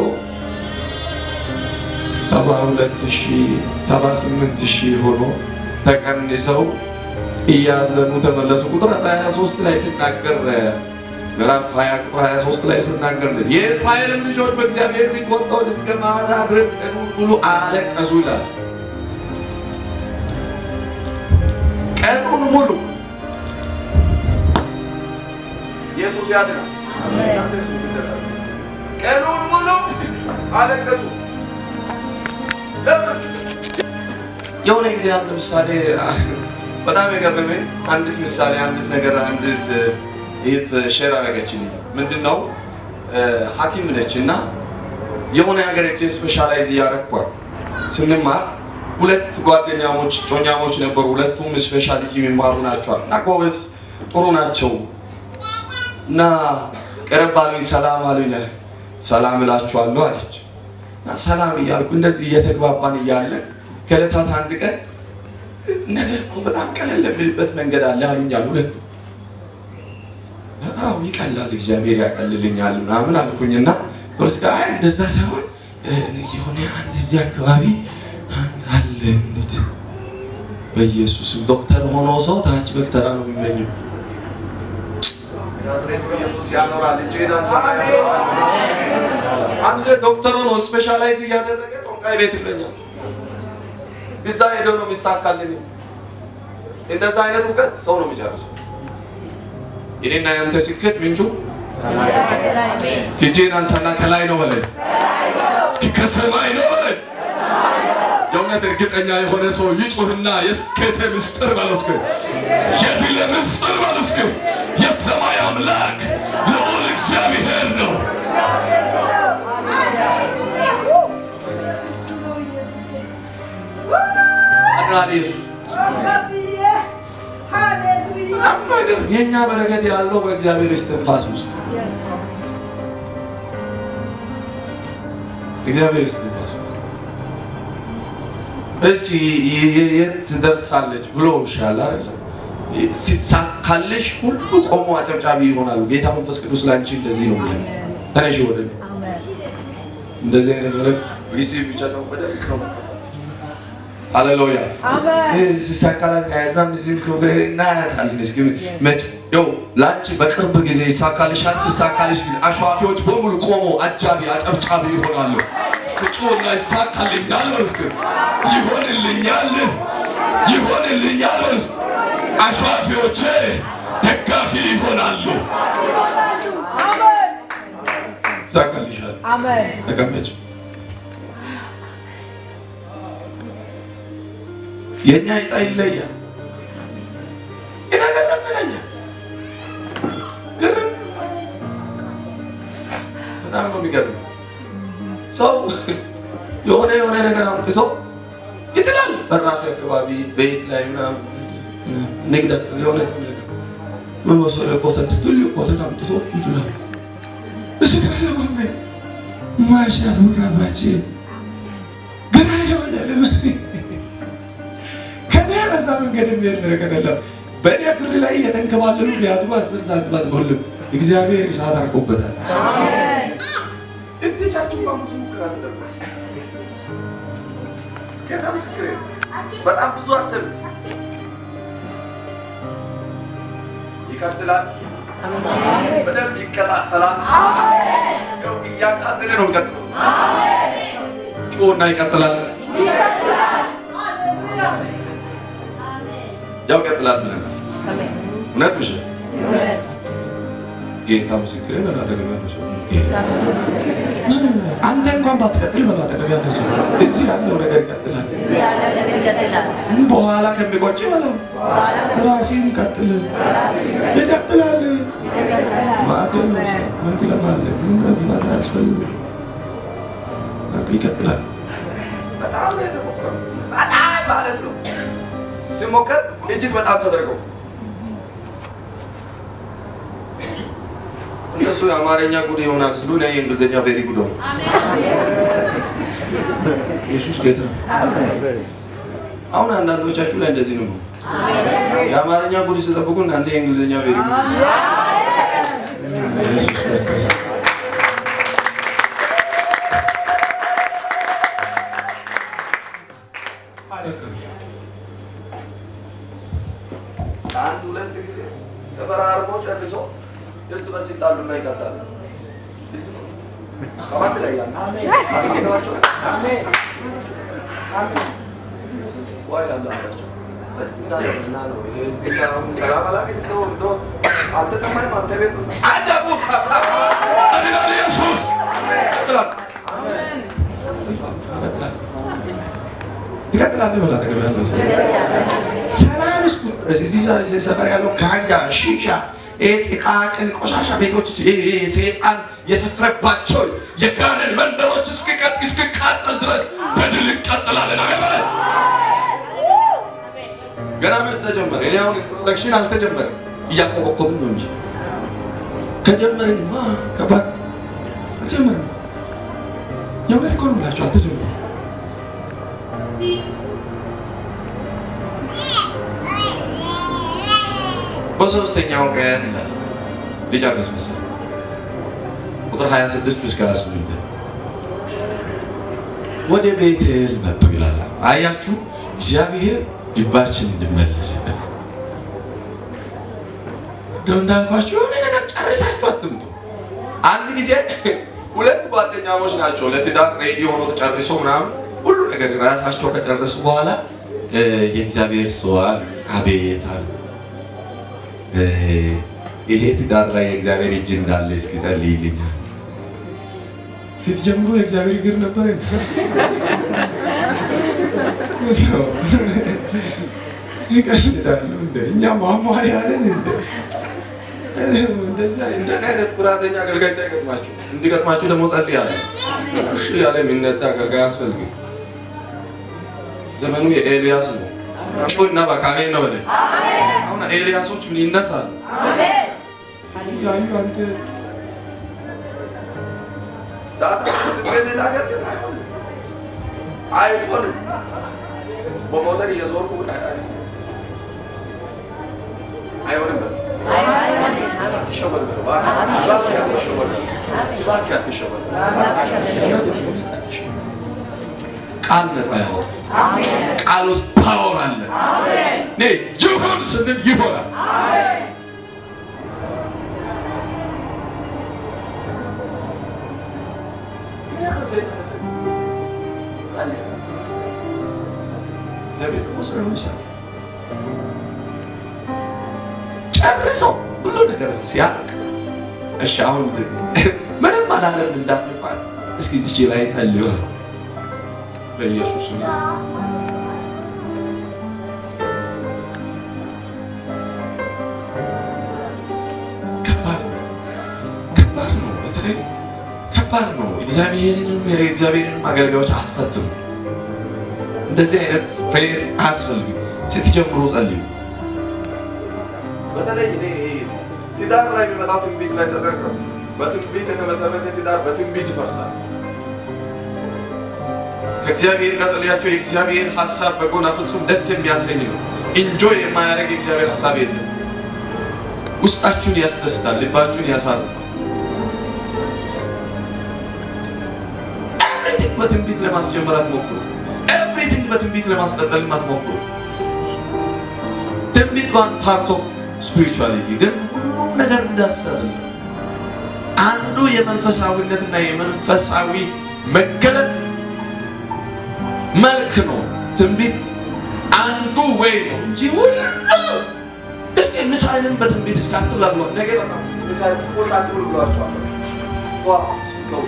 ሰባ ሁለት ሺህ ሰባ ስምንት ሺህ ሆኖ ተቀንሰው እያዘኑ ተመለሱ። ቁጥር 23 ላይ ሲናገር ምዕራፍ 20 ቁጥር 23 ላይ ሲናገር የእስራኤልን ልጆች በእግዚአብሔር ፊት ወጥተው እስከ ማታ ድረስ ቀኑን ሙሉ አለቀሱ ይላል። ቀኑን ሙሉ ኢየሱስ ያድናል። ቀኑን ሙሉ አለቀሱ። ለምን? የሆነ ጊዜ አንድ ምሳሌ በጣም የገረመኝ አንዲት ምሳሌ አንዲት ነገር አንዲት ይህት ሼር አደረገችልኝ። ምንድን ነው ሐኪም ነች እና የሆነ ሀገር ሄጄ ስፔሻላይዝ እያረኳል ስንማር ሁለት ጓደኛሞች ጮኛሞች ነበሩ። ሁለቱም ስፔሻሊቲ የሚማሩ ናቸዋል እና ጎበዝ ጥሩ ናቸው እና ቀረብ አሉኝ። ሰላም አሉኝ። ሰላም እላችኋለሁ አለች እና ሰላም እያልኩ እንደዚህ እየተግባባን እያለን ከዕለታት አንድ ቀን ነገር እኮ በጣም ቀለል የሚልበት መንገድ አለ አሉኛል። ሁለቱ አዎ ይቀላል፣ እግዚአብሔር ያቀልልኛል ምናምን አልኩኝና ሶስት ጋር አይ እንደዛ ሳይሆን የሆነ አንድ እዚህ አካባቢ አለ እንት በኢየሱስም ዶክተር ሆኖ ሰው ታች በክተራ ነው የሚመኘው። ናዝሬቱ ኢየሱስ ያኖራል እንጂ አንድ ዶክተር ሆኖ ስፔሻላይዝ እያደረገ ጦንቃይ ቤት ይገኛል። እዛ ሄዶ ነው የሚሳካልን። እንደዛ አይነት እውቀት ሰው ነው የሚጨርሰው። እኔና ያንተ ስኬት ምንጩ እስኪ እጄን አንሳና ከላይ ነው በለኝ፣ እስኪ ከሰማይ ነው በለኝ። የእውነት እርግጠኛ የሆነ ሰው ይጩህና የስኬት ምስጢር በለው እስኪ፣ የድል ምስጢር በለው እስኪ። የሰማይ አምላክ ልዑል እግዚአብሔር ነው። አድናን ኢየሱስ የእኛ በረከት ያለው በእግዚአብሔር እስትንፋስ ውስጥ እግዚአብሔር እስትንፋስ እስኪ የት ትደርሳለች ብሎ ይሻል አይደለም። ሲሳካልሽ ሁሉ ቆሞ አጨብጫቢ ይሆናሉ። ጌታ መንፈስ ቅዱስ ላንቺ እንደዚህ ነው ብለን ተነሽ ወደ እኔ። እንደዚህ አይነት መልእክት ሪሲቭ ብቻ ሰው በደንብ ነው ሃሌሉያ ሲሳካላት ከዛም እዚህም እናያታለን። እስኪ መቼ ይኸው ለአንቺ በቅርብ ጊዜ ይሳካልሻል። ሲሳካልሽ ግን አሸዋፊዎች በሙሉ ቆሞ አጃቢ አጨብጫቢ ይሆናሉ። እስኪ ጩኸና ይሳካልኛል በሉ እስኪ ይሆንልኛል፣ ይሆንልኛል በሉ እስኪ አሸዋፊዎቼ ደጋፊ ይሆናሉ። ይሳካልሻል። ተቀመጭ። የኛ ዕጣ ይለያል። ይነገረምነኛ ግርም በጣም ነው የሚገርም። ሰው የሆነ የሆነ ነገር አምጥቶ ይጥላል። በራፊ አካባቢ ቤት ላይ ምናምን ንግድ የሆነ ምን መሰለህ ኮተት ትልቅ ኮተት አምጥቶ ይጥላል። እስጋ ለጎመ ማሻ ሁራባቼ ገና የሆነ ከኔ በዛ መንገድ የሚሄድ በረከት የለም። በእኔ ብር ላይ የተንከባለሉ ቢያቱ አስር ሰዓት ባትሞልም እግዚአብሔር እሳት አርቆበታል። እዚህ ቻችሁ ብዙ ሙከራ ተደርጓል። ጌታ ምስክሬ ነው። በጣም ብዙ አተሉት ይቀጥላል። በደንብ ይቀጣጠላል። ያው እያቃጠለ ነው የሚቀጥለው። ጮና ይቀጥላል። ያው ይቀጥላል ብለናል። እውነት ውሸት? ጌታ ምስክሬ ነው። አጠገብ ያለው ሰው አንተ እንኳን ባትቀጥል በለው አጠገብ ያለው ሰው እዚህ ያለው ነገር ይቀጥላል። ያለው ነገር ይቀጥላል። በኋላ ከሚቆጭ በለው ራሴን ቀጥል ይቀጥላል። ማዕከል ነው ሰው ምን ትለፋለህ? ምንም መግባት አያስፈልግም። በቃ ይቀጥላል። በጣም ነው የተሞከረው። በጣም ማለት ነው ሲሞከር እጅግ በጣም ተደርገው እነሱ የአማርኛ ጉድ ይሆናል ስሉ እኔ የእንግሊዝኛ ቬሪ ጉድ ሆነ። ኢየሱስ ጌታ ነው። አሁን አንዳንዶቻችሁ ላይ እንደዚህ ነው። የአማርኛ ጉድ ሲጠብቁ እናንተ የእንግሊዝኛ ቬሪ ጉድ ኢየሱስ ክርስቶስ አንድ ሁለት ጊዜ ተፈራርሞ ጨርሶ እርስ በርስ ይጣሉና ይቀጣሉ። ከማን ላይ ያለ አሜን ዋይ አላቸው እና ነው እዚህ ጋር አሁን ሰላም አላገኝ እንደው እንደው አልተሰማኝም። አንተ ቤት ውስጥ አጀቡ ሰብራ ይላል ኢየሱስ ይቀጥላል ይቀጥላል ይበላ ተገበ ያለው ሰው ሰላም ውስጥ እዚህ ሰፈር ያለው ጋንጃ፣ ሺሻ፣ ጥቃቅን ቆሻሻ ቤቶች ሰይጣን የሰፈረባቸው የጋንን መንደሮች እስኪቀጥ እስኪቃጠል ድረስ በድል እንቀጥላለን። አገበለ ገና መች ተጀመረ? እኔ አሁን ኢንትሮዳክሽን አልተጀመረም፣ እያቆበኮብን ነው እንጂ ከጀመርንማ ከባድ አልተጀመረም። የእውነት እኮ ነው የምላቸው አልተጀመረም። በሶስተኛው ቀን ይላል ሊጨርስ መሰለኝ ቁጥር 26 እስከ 28 ወደ ቤቴል መጡ ይላል። አያችሁ እግዚአብሔር ልባችን እንድመለስ እንደው እንዳልኳችሁ የሆነ ነገር ጨርሳችሁ አትምጡ። አንድ ጊዜ ሁለት ጓደኛሞች ናቸው ለትዳር ሬዲ ሆኖ ተጨርሶ ምናምን ሁሉ ነገር ራሳቸው ከጨረሱ በኋላ የእግዚአብሔር ሰው አሉ። አቤት አሉ ይሄ ትዳር ላይ የእግዚአብሔር እጅ እንዳለ እስኪ ጸልይልኛል። ስትጀምሩ የእግዚአብሔር እግር ነበር። ይቀልዳሉ እንደ እኛ ማሟል ያለን እንደ እንደዚህ እንደኔ አይነት ኩራተኛ አገልጋይ እንዳይገጥማችሁ እንዲገጥማችሁ ደግሞ ጸልያለሁ። እሺ ያለ የሚነዳ አገልጋይ አያስፈልግም። ዘመኑ የኤልያስ ነው። ጩና በካሜን ነው በለ አሁን ኤልያሶች ምን ይነሳሉ? ያዩ አንተ ዳታ ስትገኝ ላገልግል አይሆንም አይሆንም። በሞተር እየዞርኩ አይሆንም። አትሸወድ በለው እባክህ አትሸወድ እባክህ አትሸወድ። ቃል ነፃ ያወጣል። ቃል ውስጥ ፓወር አለ። እኔ ይሁን ስንል ይሆናል። ጨርሶ ሁሉ ነገር ሲያልቅ እሺ አሁን ምንም አላለም እንዳትባል እስኪ እዚች ላይ ጸልዩ በኢየሱስ ስም ከባድ ነው። ከባድ ነው። በተለይ ከባድ ነው። እግዚአብሔርንም የእግዚአብሔርንም አገልጋዮች አትፈትኑ። እንደዚህ አይነት ፕሬየር አያስፈልግም። ስትጀምሩ ጸልዩ። በተለይ እኔ ትዳር ላይ የሚመጣው ትንቢት ላይ ተጠንቀቁ። በትንቢት የተመሰረተ ትዳር በትንቢት ይፈርሳል። ከእግዚአብሔር ጋር ጸልያቸው የእግዚአብሔር ሀሳብ በጎና ፍጹም ደስ የሚያሰኝ ነው። ኢንጆይ የማያደርግ የእግዚአብሔር ሀሳብ የለም። ውስጣችሁን ያስደስታል፣ ልባችሁን ያሳርፋል። ኤቭሪቲንግ በትንቢት ለማስጀመር አትሞክሩ። ኤቭሪቲንግ በትንቢት ለማስቀጠል አትሞክሩ። ትንቢት ዋን ፓርት ኦፍ ስፒሪቹዋሊቲ ግን ሁሉም ነገር እንዳሰብ አንዱ የመንፈሳዊነትና የመንፈሳዊ መገለጥ መልክ ነው። ትንቢት አንዱ ወይ ነው እንጂ ሁሉ እስኪ ምሳዬንም በትንቢት እስከ አትብላ ብሏል። ነገ በቃ ምሳዬን ቁርስ አትብሉ ብሏቸዋል። ጧ ሲገቡ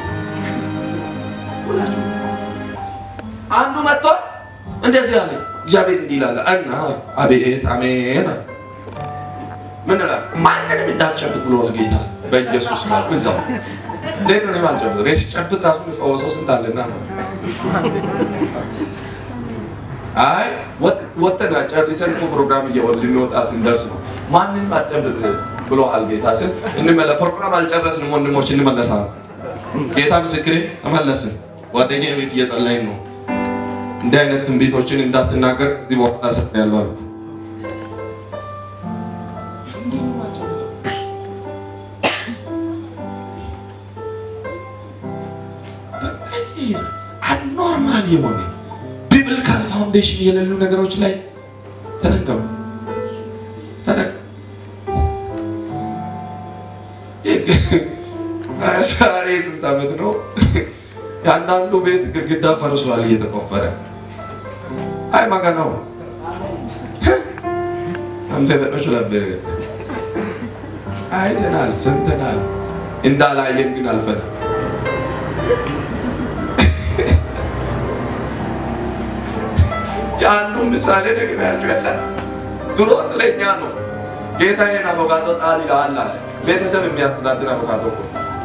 ሁላችሁ አንዱ መጥቶ እንደዚህ አለ። እግዚአብሔር እንዲህ ይላል እና አቤት አሜን አለ። ምን እላለሁ? ማንንም እንዳትጨብጥ ብሎል ጌታ በኢየሱስ ስም አልኩ። እዛው እንዴት ነው እኔ ማልጨብጥ? እኔ ሲጨብጥ ራሱ የሚፈወሰው ስንት አለና ነው። አይ ወጥተን ጨርሰን እኮ ፕሮግራም እየወል ልንወጣ ስንደርስ ነው ማንንም አትጨብጥ ብሎሃል ጌታ ስል እንመለ ፕሮግራም አልጨረስንም ወንድሞች፣ እንመለሳለን። ጌታ ምስክሬ ተመለስን። ጓደኛዬ ቤት እየጸለይን ነው። እንዲህ አይነት ትንቢቶችን እንዳትናገር እዚህ በኋላ ሰጥ ያለው አልኩ። አኖርማል የሆነ ቢብሊካል ፋውንዴሽን የሌሉ ነገሮች ላይ ተጠንቀቁ። ዛሬ ስንት ዓመት ነው? የአንዳንዱ ቤት ግድግዳ ፈርሷል እየተቆፈረ አይ ማጋ ነው አንፌ በጦች ነበር አይተናል፣ ሰምተናል። እንዳላየን ግን አልፈናል። የአንዱ ምሳሌ ነግሬያችሁ የለ ድሮ ለኛ ነው ጌታዬን አቮካዶ ጣል ይልሃል አለ። ቤተሰብ የሚያስተዳድር አቮካዶ እኮ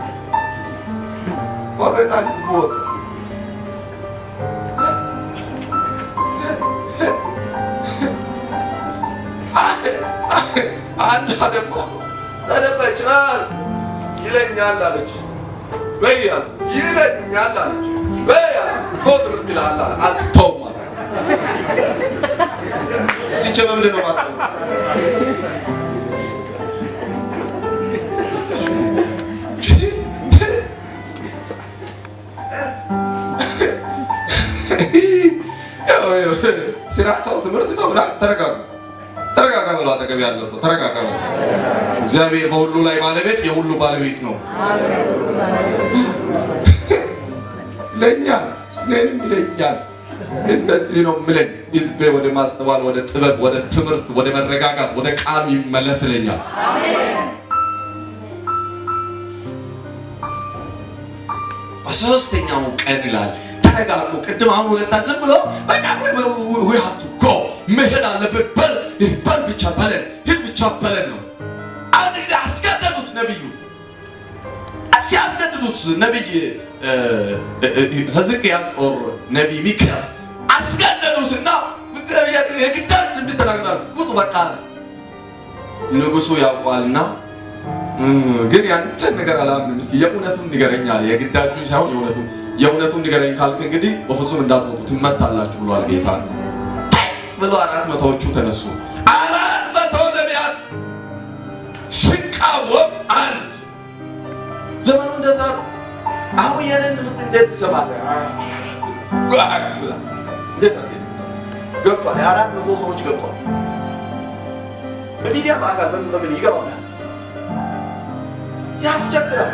ወረዳ ህዝቡ ወጣ። አንዷ ደግሞ ተደበች ይለኛል አለች። በያ ይለኛል አለች። በያ ቶ ትምህርት ይልሃል አለ። አልተውም አለ። ይቼ በምንድን ነው ማስበው? ስራ ተው፣ ትምህርት ተው ብላ ተረጋጋ ተረጋጋ ብሎ አጠገብ ያለው ሰው ተረጋጋ ብሎ እግዚአብሔር በሁሉ ላይ ባለቤት የሁሉ ባለቤት ነው። ለእኛል እኔንም ይለኛል። እንደዚህ ነው ምለኝ ህዝቤ ወደ ማስተዋል፣ ወደ ጥበብ፣ ወደ ትምህርት፣ ወደ መረጋጋት፣ ወደ ቃሉ ይመለስልኛል። በሶስተኛው ቀን ይላል ተረጋጉ። ቅድም አሁን ሁለታ ዝም ብሎ በቃ we have to go መሄድ አለብን። በል በል ብቻ በለን ሂድ ብቻ በለን ነው። አንድ ጊዜ አስገደዱት ነቢዩ ሲያስገድዱት ነቢይ ሕዝቅያስ ኦር ነቢይ ሚክያስ አስገደዱትና የግዳጅ እንድትናገራል ውጡ በቃ ንጉሱ ያውቋልና ግን ያንተን ነገር አላምንም። እስኪ የእውነቱን ንገረኝ አለ። የግዳጁ ሳይሆን የእውነቱን የእውነቱን ንገረኝ ካልክ እንግዲህ በፍጹም እንዳትወጡ ትመታላችሁ ብሏል ጌታ ብሎ አራት መቶዎቹ ተነሱ። አራት መቶ ነቢያት ሲቃወም አንድ ዘመኑ እንደዛ ነው። አሁን የነን ትምህርት እንዴት ትሰማለህ? ዋክስ ብላ እንዴት ነው ገብቷል። የአራት መቶ ሰዎች ገብቷል። በሚዲያ በአካል በምን በምን ይገባል ያስቸግራል።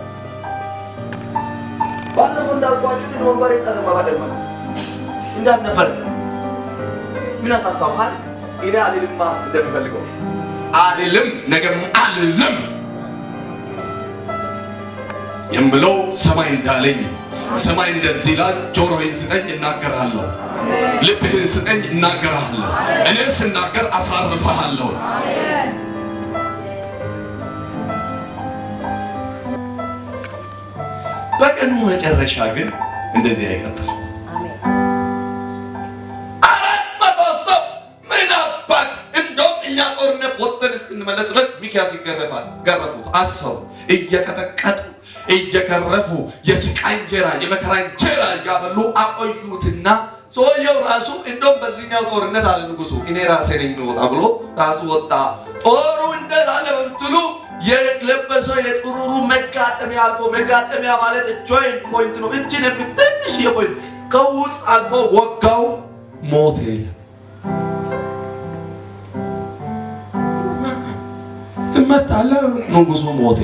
ባለፈው እንዳልኳችሁ ግን ወንበር የተዘማ ባደማ እንዳልነበረ ምን አሳሳብሃል? እኔ አልልማ እንደሚፈልገው አልልም፣ ነገም አልልም የምለው ሰማይ እንዳለኝ ሰማይ እንደዚህ ይላል። ጆሮዬን ስጠኝ እናገርሃለሁ፣ ልብህን ስጠኝ እናገርሃለሁ። እኔ ስናገር አሳርፈሃለሁ። በቀኑ መጨረሻ ግን እንደዚህ አይቀጥል። አራት መቶ ሰው ምን አባት እንደውም እኛ ጦርነት ወጥተን እስክንመለስ ድረስ ሚኪያስ ይገረፋል። ገረፉት፣ አሰሩ፣ እየቀጠቀጡ እየገረፉ የስቃይ እንጀራ የመከራ እንጀራ እያበሉ አቆዩትና ሰውየው ራሱ እንደውም በዚህኛው ጦርነት አለ ንጉሱ እኔ ራሴ ነኝ ወጣ ብሎ ራሱ ወጣ። ጦሩ እንዴት አለ በምትሉ የለበሰው የጥሩሩ መጋጠሚያ አልፎ መጋጠሚያ ማለት ጆይንት ፖይንት ነው። እችን የምትንሽ የፖይንት ከውስጥ አልፎ ወጋው፣ ሞተ። ትመታለህ፣ ንጉሱ ሞተ።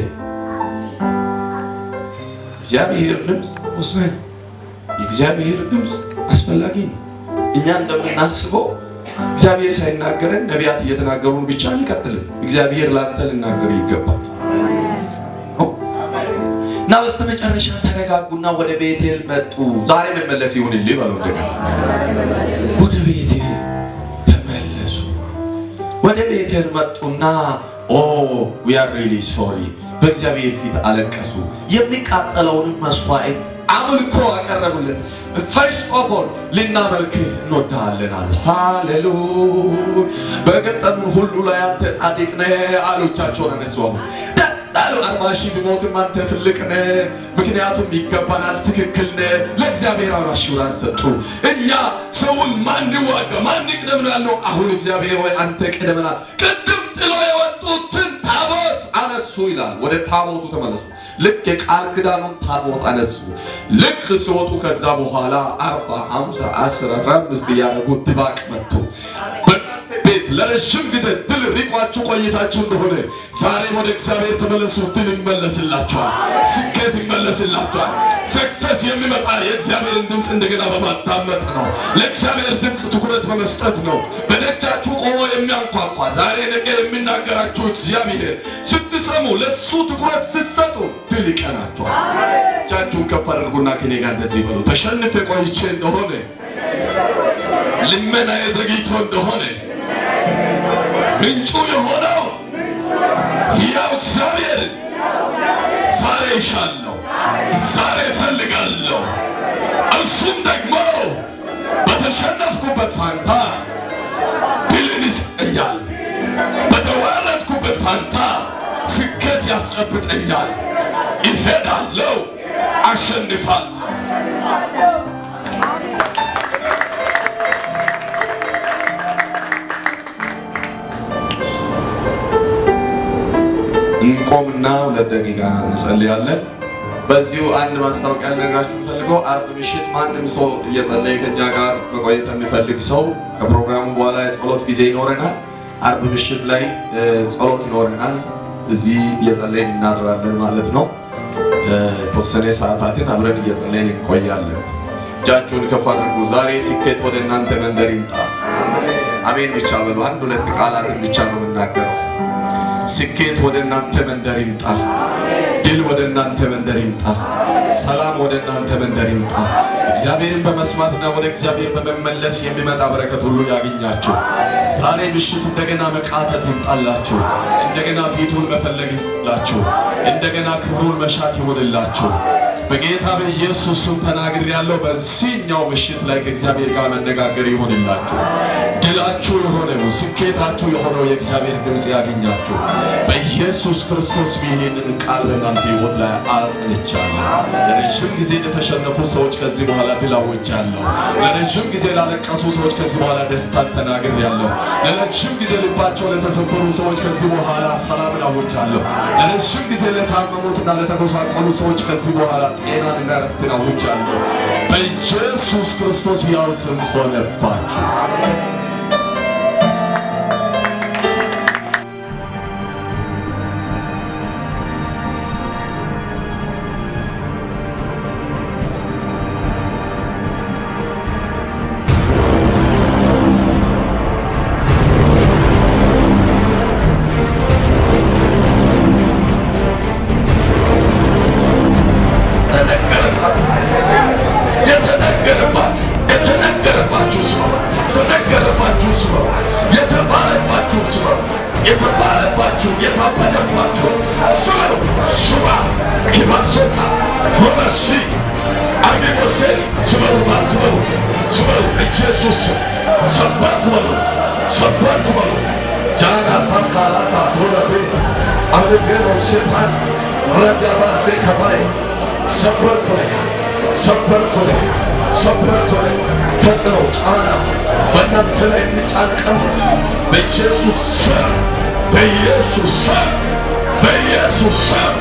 እግዚአብሔር ድምፅ ወሳኝ፣ የእግዚአብሔር ድምፅ አስፈላጊ ነው። እኛ እንደምናስበው እግዚአብሔር ሳይናገረን ነቢያት እየተናገሩን ብቻ አንቀጥልም። እግዚአብሔር ላንተ ልናገር ይገባል። እና በስተመጨረሻ ተረጋጉና ወደ ቤቴል መጡ። ዛሬ መመለስ ይሁንልህ በለው እንደገና ወደ ቤቴል ተመለሱ። ወደ ቤቴል መጡና ኦ ዊ አር ሪሊ ሶሪ በእግዚአብሔር ፊት አለቀሱ። የሚቃጠለውንም መስዋዕት አምልኮ አቀረቡለት። ፈርስት ኦፍ ኦል ልናመልክህ እንወድሃለን አሉ። ሃሌሉያ በገጠሙን ሁሉ ላይ አንተ ጻድቅ ነህ አሉ። እጃቸውን አነሱ። አሁን ደስ አሉ። አርባ ሺህ ቢሞትም አንተ ትልቅ ነህ፣ ምክንያቱም ይገባናል፣ ትክክል ነህ። ለእግዚአብሔር አሹራንስ ሰጡ። እኛ ሰውን ማን ዋጋ ማን ቅደም ነው ያለው። አሁን እግዚአብሔር ወይ አንተ ቅደምናል። ቅድም ጥሎ የወጡትን ታቦት አነሱ ይላል። ወደ ታቦቱ ተመለሱ። ልክ የቃል ኪዳኑን ታቦት አነሱ። ልክ ሲወጡ ከዛ በኋላ አርባ ሃምሳ አስር አስራ አምስት እያደረጉ ድባቅ መቱ። በእናንተ ቤት ለረጅም ጊዜ ድል ሪቋችሁ ቆይታችሁ እንደሆነ ዛሬም ወደ እግዚአብሔር ተመለሱ። ድል ይመለስላችኋል። ስኬት ይመለስላችኋል። ሰክሰስ የሚመጣ የእግዚአብሔርን ድምፅ እንደገና በማዳመጥ ነው። ለእግዚአብሔር ድምፅ ትኩረት በመስጠት ነው። በደጃችሁ ቆሞ የሚያንኳኳ ዛሬ ነገ የሚናገራችሁ እግዚአብሔር ስትሰሙ ለሱ ትኩረት ስትሰጡ ድል ይቀናችኋል። እጃችሁን ከፍ አድርጉና ከኔ ጋር እንደዚህ በሉ። ተሸንፌ ቆይቼ እንደሆነ ልመና የዘግይቶ እንደሆነ ምንጩ የሆነው ሕያው እግዚአብሔር ዛሬ ይሻለሁ፣ ዛሬ እፈልጋለሁ። እሱም ደግሞ በተሸነፍኩበት ፋንታ ድልን ይሰጠኛል። በተዋረድኩበት ፋንታ ስኬት ያስጨብጠኛል። ይሄዳለሁ፣ አሸንፋለሁ። እንቆምና ሁለት ደቂቃ እንጸልያለን። በዚሁ አንድ ማስታወቂያ ልነግራችሁ የምፈልገው አርብ ምሽት ማንም ሰው እየጸለየ ከኛ ጋር መቆየት የሚፈልግ ሰው ከፕሮግራሙ በኋላ የጸሎት ጊዜ ይኖረናል። አርብ ምሽት ላይ እ፣ ጸሎት ይኖረናል። እዚህ እየጸለይን እናድራለን ማለት ነው። እ፣ የተወሰነ ሰዓታትን አብረን እየጸለይን እንቆያለን። እጃችሁን ከፍ አድርጉ። ዛሬ ስኬት ወደ እናንተ መንደር ይምጣ። አሜን ብቻ በሉ። አንድ ሁለት ቃላትን ብቻ ነው የምናገረው። ስኬት ወደ እናንተ መንደር ይምጣ። ድል ወደ እናንተ መንደር ይምጣ። ሰላም ወደ እናንተ መንደር ይምጣ። እግዚአብሔርን በመስማትና ወደ እግዚአብሔር በመመለስ የሚመጣ በረከት ሁሉ ያገኛችሁ። ዛሬ ምሽት እንደገና መቃተት ይምጣላችሁ። እንደገና ፊቱን መፈለግ ይሆንላችሁ። እንደገና ክብሩን መሻት ይሆንላችሁ። በጌታ በኢየሱስ ስም ተናግር ያለው በዚህኛው ምሽት ላይ ከእግዚአብሔር ጋር መነጋገር ይሆንላችሁ። ድላችሁ የሆነው ስኬታችሁ የሆነው የእግዚአብሔር ድምፅ ያገኛችሁ። በኢየሱስ ክርስቶስ ይህንን ቃል በእናንተ ሕይወት ላይ አጽንቻለሁ። ለረጅም ጊዜ ለተሸነፉ ሰዎች ከዚህ በኋላ ድል አውጃለሁ። ለረጅም ጊዜ ላለቀሱ ሰዎች ከዚህ በኋላ ደስታን ተናግሬያለሁ። ለረጅም ጊዜ ልባቸው ለተሰበሩ ሰዎች ከዚህ በኋላ ሰላምን አውጃለሁ። ለረጅም ጊዜ ለታመሙትና ለተጎሳቆሉ ሰዎች ከዚህ በኋላ ጤናንና ረፍትን አውጃለሁ። በኢየሱስ ክርስቶስ ያው ስም ሆነባችሁ። የተነገረባችሁ የተነገረባችሁ ስበው የተነገረባችሁ ስበው የተባለባችሁ ስበው የተባለባችሁ የታበደባችሁ ስበው ሱባ ኪባሶታ ሆመሲ አጌቦሴል ስበሩታ ስበሩ ስበሩ ኢየሱስ ሰበርኩ በሉ ሰበርኩ በሉ ጃናታ ካላታ ሆለቤ አለቤኖ ሴፓን ረዳባሴ ከባይ ሰበርኩ ነህ ሰበርኩ ነህ ሰበርኩ ነህ ተጽዕኖ ጫና በእናንተ ላይ የሚጫንቀን በኢየሱስ ስም በኢየሱስ ስም በኢየሱስ ስም